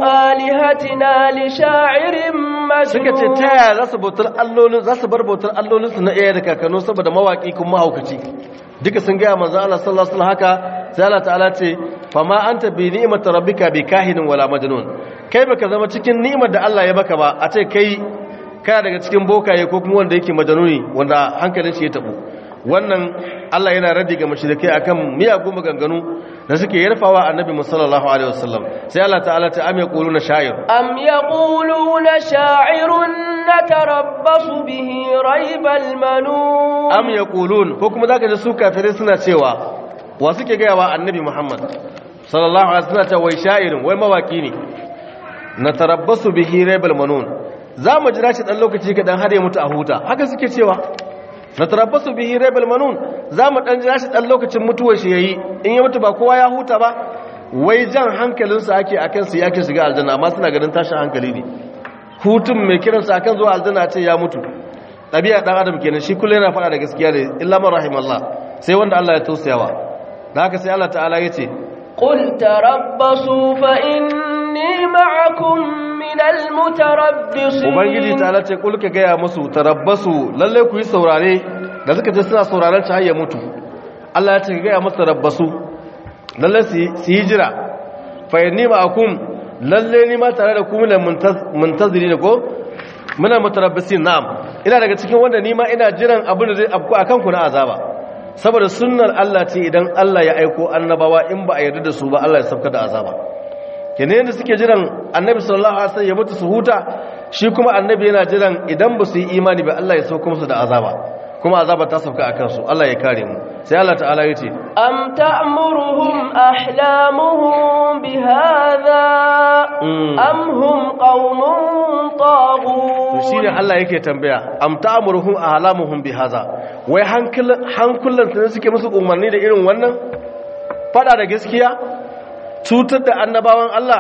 Speaker 1: alihatina li sha'irin majnun
Speaker 2: suka ce ta yaya za su bautar allolin za su bar bautar allolin su na iyaye da kakanni saboda mawaki kuma mahaukaci duka sun ga manzo Allah sallallahu alaihi wasallam haka sai Allah ta'ala ce fama anta bi ni'mati rabbika bi kahinin wala majnun kai baka zama cikin ni'imar da Allah ya baka ba a ce kai kana daga cikin bokaye ko kuma wanda yake majanuni wanda hankalin shi ya tabu wannan Allah yana raddi ga mushrikai akan miyagun maganganu da suke yarfawa annabi sallallahu alaihi wasallam sai Allah ta'ala ta am yaquluna sha'ir
Speaker 1: am yaquluna sha'irun natarabbasu bihi raibal manun
Speaker 2: am yaqulun ko kuma zaka ji su kafirai suna cewa wa suke ga yawa annabi Muhammad sallallahu alaihi wasallam ta wai sha'irin wai mawaki ne natarabbasu bihi raibal manun za mu jira shi ɗan lokaci kaɗan har ya mutu a huta haka suke cewa na tarabbasu bihi raibal manun za mu ɗan jira shi ɗan lokacin mutuwar shi ya yi in ya mutu ba kowa ya huta ba wai jan hankalinsa ake a kansu ya ke shiga aljanna amma suna ganin tashin hankali ne hutun mai kiransa akan zuwa aljanna ce ya mutu ɗabi'a ɗan adam kenan shi kullum yana faɗa da gaskiya ne illa man rahimallah sai wanda Allah ya tausayawa da haka sai Allah ta'ala ya ce
Speaker 1: قل تربصوا فإني معكم من المتربصين
Speaker 2: ubangiji ta ce kulka gaya musu tarabbasu lalle ku yi saurare da suka ce suna sauraren ta hayya mutu Allah ya ce gaya musu tarabbasu lalle su yi jira fa inni ma'akum lalle ni ma tare da ku muna muntaziri ne ko muna mutarabbisin na'am ina daga cikin wanda ni ma ina jiran abin da zai afku akan ku na azaba saboda sunnar Allah ce idan Allah ya aiko annabawa in ba a yarda da su ba Allah ya sauka da azaba kenan yadda suke jiran annabi sallallahu alaihi wasallam ya mutu su huta shi kuma annabi yana jiran idan ba su yi imani ba Allah ya sauka musu da azaba kuma azaba ta sauka akan su Allah ya kare mu sai Allah ta'ala yace
Speaker 1: am ta'muruhum ahlamuhum bihadha am hum qaumun taghut
Speaker 2: to shine Allah yake tambaya am ta'muruhum ahlamuhum bihadha wai hankulan hankulan su suke musu umarni da irin wannan fada da gaskiya cutar da annabawan Allah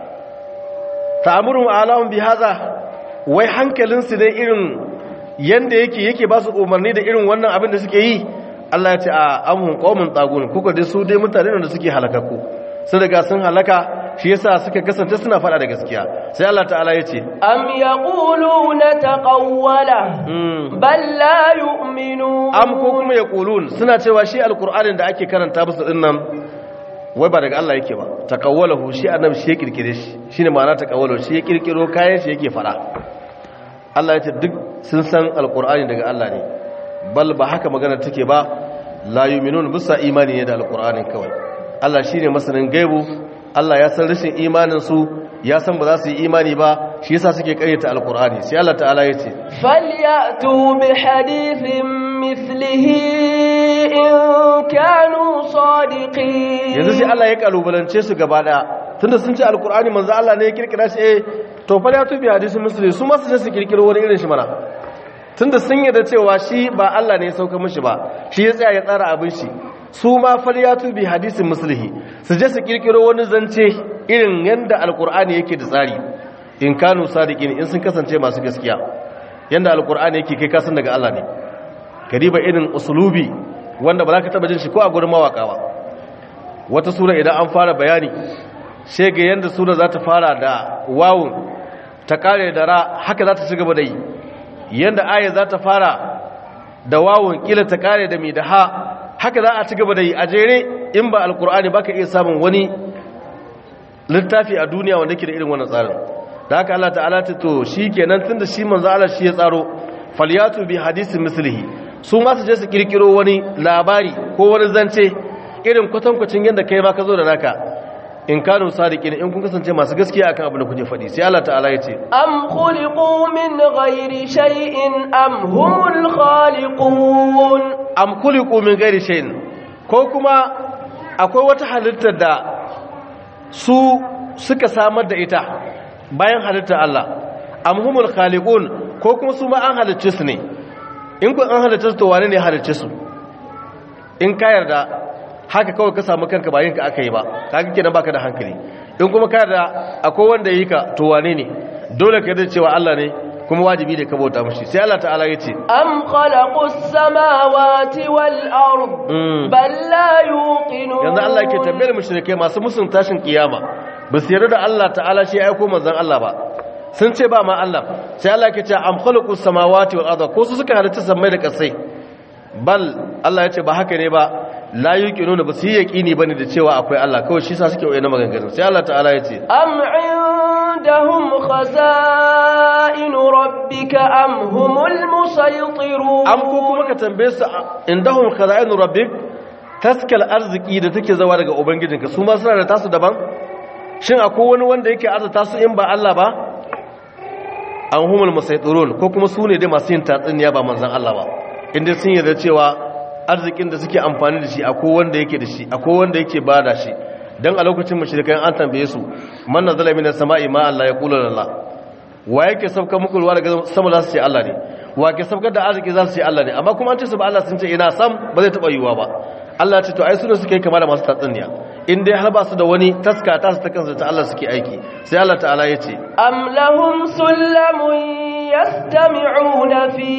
Speaker 2: ta'amurun alahun bi haza wai hankalinsu dai irin yanda yake yake ba su umarni da irin wannan abin da suke yi Allah ya ce a amhun qaumun tagun kuka dai su dai mutane da suke halakaku sun riga sun halaka shi yasa suka kasance suna fada da gaskiya sai Allah ta'ala ya ce
Speaker 1: am yaquluna taqawwala bal la yu'minun
Speaker 2: am ko kuma yaqulun suna cewa shi alqur'anin da ake karanta musu dinnan wai ba daga Allah yake ba takawwalahu shi annabi shi ya kirkire shi shine ma'ana takawwalahu shi ya kirkiro kayan shi yake fada Allah ya ce duk sun san alqur'ani daga Allah ne bal ba haka magana take ba la yu'minun bisa imani ne da alqur'anin kawai Allah shine masanin gaibu Allah ya san rashin imanin su ya san ba za su yi imani ba shi yasa suke karyata alqur'ani sai Allah ta'ala ya ce
Speaker 1: falyatu bi hadithin mithlihi in kanu sadiqin
Speaker 2: yanzu sai Allah ya kalubalance su gaba daya tunda sun ce alqur'ani manzo Allah ne ya kirkira shi eh to falyatu bi hadithin misli su ma su je su kirkiro wani irin shi mana tunda sun yarda cewa shi ba Allah ne ya sauka mishi ba shi ya tsaya ya tsara abin shi su ma falyatu bi hadisin muslihi su je su kirkiro wani zance irin yanda alqur'ani yake da tsari in kanu sadiqin in sun kasance masu gaskiya yanda alqur'ani yake kai kasan daga Allah ne kariba irin usulubi wanda ba za ka taba jin shi ko a gurin mawaka ba wata sura idan an fara bayani sai ga yanda sura za ta fara da wawun ta kare da ra haka za ta ci gaba da yi yanda aya za ta fara da wawun kila ta kare da mi da ha haka za a ci gaba da yi a jere in ba alkur'ani ba ka iya samun wani littafi a duniya wanda ke da irin wannan tsarin da haka Allah ta'ala ta to shi kenan tun da shi manzo Allah shi ya tsaro falyatu bi hadisin mislihi su ma su je su kirkiro wani labari ko wani zance irin kwatankwacin yadda kai ma ka zo da naka in kanu sadiqin in kun kasance masu gaskiya akan abin da kuke faɗi sai Allah ta'ala ya ce
Speaker 1: am khuliqu min ghairi shay'in am humul khaliqun
Speaker 2: am khuliqu min ghairi shay'in ko kuma akwai wata halittar da su suka samar da ita bayan halittar Allah am humul khaliqun ko kuma su ma an halicce su ne in kun an halicce su to wane ne halicce su in ka yarda haka kawai ka samu kanka ba yinka aka yi ba kaga kenan baka da hankali in kuma ka da akwai wanda yi ka to wane ne dole ka da cewa Allah ne kuma wajibi ne ka bauta mishi sai Allah ta'ala yace
Speaker 1: am khalaqus samawati wal ard bal la yuqinun
Speaker 2: yanzu Allah yake tambayar mushrikai masu musun tashin kiyama ba su yarda da Allah ta'ala shi ya aiko manzon Allah ba sun ce ba ma Allah sai Allah yake cewa am khalaqus samawati wal ard ko su suka halitta sammai da kasai bal Allah yace ba haka ne ba la yuqinu ba su yi yaqini bane da cewa akwai Allah kawai shi sa suke waye na maganganun sai Allah ta'ala ya ce
Speaker 1: am indahum khaza'in rabbika am humul musaytirun
Speaker 2: am ko kuma ka tambaye su indahum khaza'in rabbik taskal arziki da take zawa daga ubangijinka su ma suna da tasu daban shin akwai wani wanda yake arzuta su in ba Allah ba an humul musaytirun ko kuma su ne dai masu yin tatsuniya ba manzon Allah ba inda sun yarda cewa arzikin da suke amfani da shi akwai wanda yake da shi akwai wanda yake bada shi dan a lokacin mushrikai an tambaye su man nazala minas sama'i ma Allah ya kula lillah wa yake sauka muku ruwa daga sama za su ce Allah ne wa ke saukar da arziki za su ce Allah ne amma kuma an ce su ba Allah sun ce ina sam ba zai taba yiwuwa ba Allah ce to ai su ne suke kama da masu tatsuniya in dai har ba su da wani taska ta su ta kansu ta Allah suke aiki sai Allah ta'ala ya ce
Speaker 1: am lahum sullamun yastami'una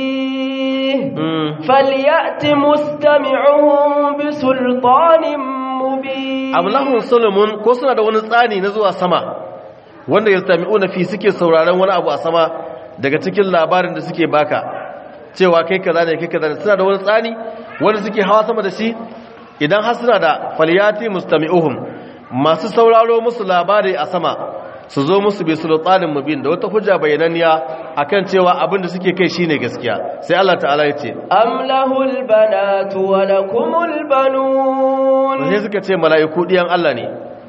Speaker 1: fihi falyati mustami'uhum bi sultanin mubin
Speaker 2: am lahum sulamun ko suna da wani tsani na zuwa sama wanda yastami'una fi suke sauraron wani abu a sama daga cikin labarin da suke baka cewa kai kaza ne kai kaza ne suna da wani tsani wanda suke hawa sama da shi idan har suna da falyati mustami'uhum masu sauraro musu labari a sama su zo musu bi sultanin mubin da wata hujja bayananniya akan cewa abin da suke kai shine gaskiya sai Allah ta'ala ya ce
Speaker 1: am lahul banatu wa lakumul banun
Speaker 2: sai suka ce mala'iku diyan Allah ne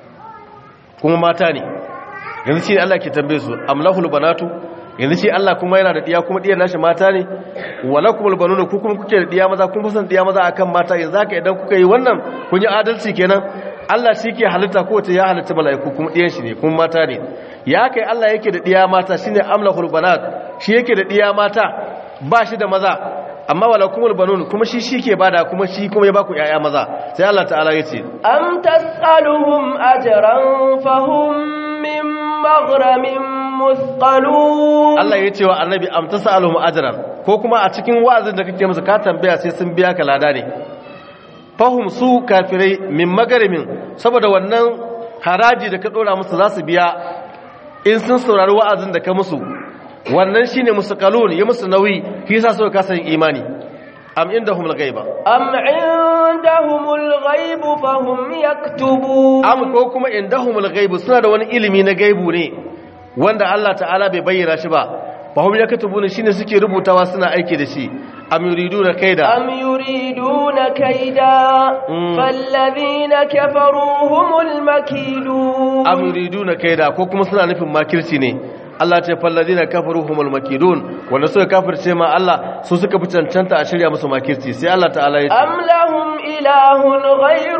Speaker 2: kuma mata ne yanzu shi Allah ke tambaye su am lahul banatu yanzu shi Allah kuma yana da diya kuma diyan nashi mata ne walakumul banuna ku kuma kuke da diya maza kun fasan diya maza akan mata yanzu haka idan kuka yi wannan kun yi adalci kenan Allah shi ke halitta ko wace ya halitta mala'iku kuma diyan shi ne kuma mata ne ya kai Allah yake da diya mata shine amlahul banat shi yake da diya mata ba shi da maza amma walakumul banun kuma shi shi ke bada kuma shi kuma ya baku yaya maza sai Allah ta'ala ya ce
Speaker 1: am tas'aluhum ajran fahum min maghramin musqalun
Speaker 2: Allah ya ce wa annabi am tasaluhum ajran ko kuma a cikin wa'azin da kake musu ka tambaya sai sun biya ka lada ne fahum su kafirai min magarimin saboda wannan haraji da ka dora musu za su biya in sun saurari wa'azin da ka musu wannan shine musu kalun ya musu nauyi shi yasa suka kasa yin imani am indahum al-ghaiba
Speaker 1: أم عندهم الغيب فهم يكتبون
Speaker 2: am ko kuma indahum al-ghaibu suna da wani ilimi na gaibu ne wanda Allah ta'ala bai bayyana shi ba fa hum yaktubuna shine suke rubutawa suna aiki da shi am yuriduna kaida
Speaker 1: أم يريدون كيدا
Speaker 2: مم.
Speaker 1: فالذين كفروا هم المكيدون
Speaker 2: am yuriduna kaida ko kuma suna nufin makirci ne Allah ce falladina kafaru humul makidun wanda suka kafirce ma Allah su suka fi cancanta a shirya musu makirci sai Allah ta'ala ya ce
Speaker 1: أم لهم إله غير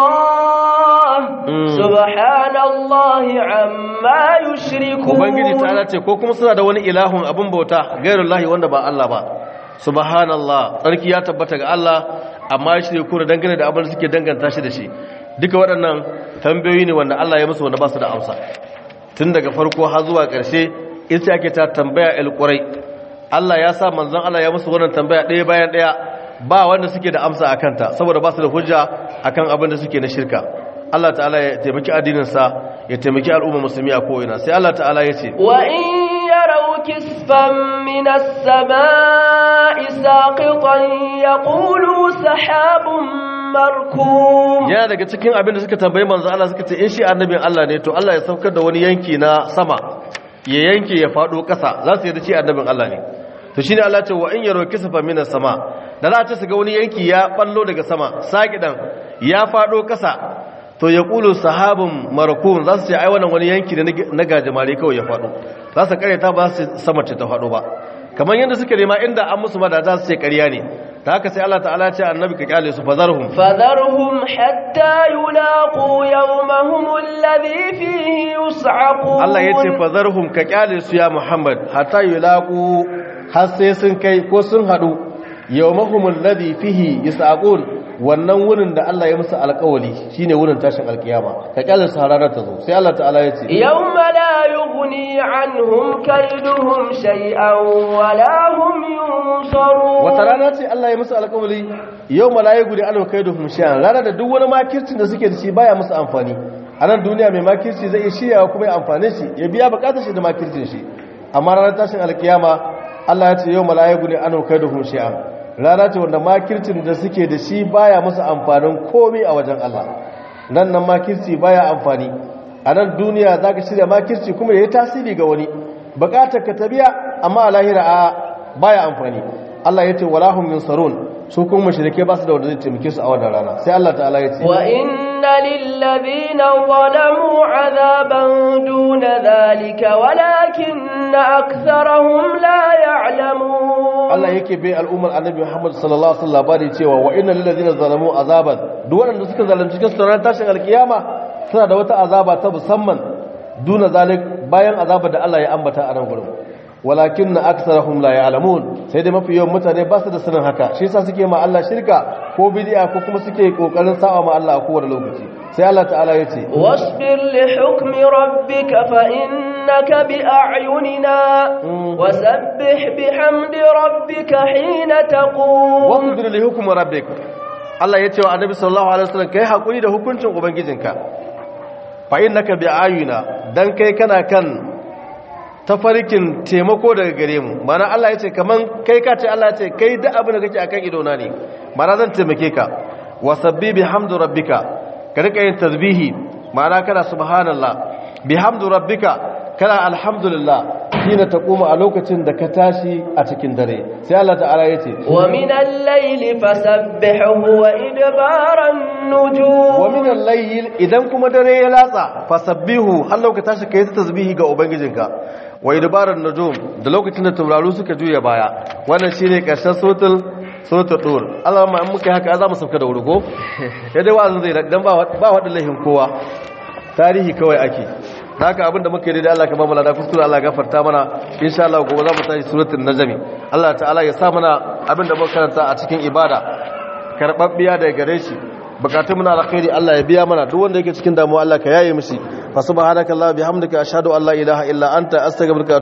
Speaker 1: الله
Speaker 2: مم.
Speaker 1: سبحان الله عما يشركون
Speaker 2: ubangiji ta'ala ce ko kuma suna da wani ilahun abin bauta gairullahi wanda ba Allah ba subhanallah tsarki ya tabbata ga Allah amma ya shirya kuna dangane da abin da suke danganta shi da shi duka waɗannan tambayoyi ne wanda Allah ya musu wanda ba su da amsa tun daga farko har zuwa ƙarshe ita ake ta tambaya alƙurai Allah ya sa manzon Allah ya musu wannan tambaya ɗaya bayan ɗaya ba wanda suke da amsa a kanta saboda ba su da hujja akan abin da suke na shirka Allah ta'ala ya taimaki addininsa ya taimaki al'umma musulmi a ko'ina sai Allah ta'ala ya ce
Speaker 1: وإن يروا كسفا من السماء ساقطا يقولوا سحاب مركوم
Speaker 2: yana daga cikin abin da suka tambayi manzo Allah suka ce in shi annabin Allah ne to Allah ya saukar da wani yanki na sama ya yanke ya fado ƙasa za su yi da shi annabin Allah ne to shine Allah ce wa in yaro kisafa minas sama da za ta su ga wani yanki ya ballo daga sama sakidan ya fado ƙasa to ya kulu sahabun marakun za su ce ai wannan wani yanki ne na gajimare kawai ya fado za su karyata ba su sama ce ta fado ba kamar yadda suke nema inda an musu ma da za su ce ƙarya ne ta haka sai Allah ta'ala ya ce annabi ka kyale su fazarhum
Speaker 1: فذرهم حتى يلاقوا يومهم الذي فيه يصعقون
Speaker 2: Allah ya ce fazarhum ka kyale su ya Muhammad hatta yulaqu har sai sun kai ko sun hadu yawmahumul ladhi fihi yasaqun wannan wurin da Allah ya musu alƙawari shine wurin tashin alkiyama ka kyale su har ranar ta zo sai Allah ta'ala ya ce
Speaker 1: يوم لا يغني عنهم كيدهم شيئا ولا هم ينصرون
Speaker 2: wata rana ce Allah ya musu alƙawari yau mala'iku da alwa kai da humshiyan rana da duk wani makircin da suke da shi baya musu amfani a nan duniya mai makirci zai iya shiryawa kuma ya amfane shi ya biya bukatar shi da makircin shi amma ranar tashin alkiyama Allah ya ce yau mala'iku ne alwa kai da humshiyan rana ce wanda makircin da suke da shi baya musu amfanin komai a wajen Allah nan nan makirci baya amfani a nan duniya za ka shirya makirci kuma ya yi tasiri ga wani bukatar ka ta biya amma a lahira a baya amfani Allah ya ce walahum yunsarun su kuma mushrike ba su da wanda zai taimake su a wannan rana sai Allah ta'ala ya ce
Speaker 1: wa inna lillazina zalamu azaban duna dhalika walakinna aktharahum la ya'lamun
Speaker 2: Allah yake bai al'ummar Annabi Muhammad sallallahu alaihi wasallam labari cewa wa inna lillazina zalamu azaban duk wanda suka zalunci cikin sunan tashin alkiyama suna da wata azaba ta musamman duna zalik bayan azaba da Allah ya ambata a nan gurin walakin na aksarahum la ya'lamun sai dai mafi yawan mutane ba su da sanin haka shi yasa suke ma Allah shirka ko bid'a ko kuma suke kokarin sa'a ma Allah a kowane lokaci sai Allah ta'ala ya ce
Speaker 1: wasbir li hukmi rabbika fa innaka bi a'yunina wasabbih bihamdi rabbika hina taqum
Speaker 2: wasbir li hukmi rabbika Allah ya ce wa Annabi sallallahu alaihi wasallam kai hakuri da hukuncin ubangijinka fa innaka bi ayuna dan kai kana kan tafarkin taimako daga gare mu mana Allah ya ce kaman kai ka ce Allah ya ce kai da abin da kake akan idona ne mana zan taimake ka wasabbi bihamdu rabbika ka rika yin tasbihi mana kana subhanallah bihamdu rabbika kana alhamdulillah hina taquma a lokacin da ka tashi a cikin dare sai Allah ta'ala ya ce
Speaker 1: wa min al-layli fasabbihu wa idbaran nujum
Speaker 2: wa min al-layl idan kuma dare ya latsa fasabbihu har lokacin tashi kai tasbihi ga ubangijinka wa idbaran nujum da lokacin da tauraru suka juya baya wannan shine karshen sotul sotul dur Allah ma in muka haka za mu sauka da wuri ko sai dai wa'azin zai dan ba ba wadin lahin kowa tarihi kawai ake haka abinda muka yi da Allah ka ba mu lada kuskure Allah gafarta mana insha Allah gobe za mu tashi suratul najmi Allah ta'ala ya sa mana abinda muka karanta a cikin ibada karbabbiya daga gare shi bukatun muna alkhairi Allah ya biya mana duk wanda yake cikin damuwa Allah ka yaye mishi fa subhanaka Allah bihamdika ashhadu an la ilaha illa anta astaghfiruka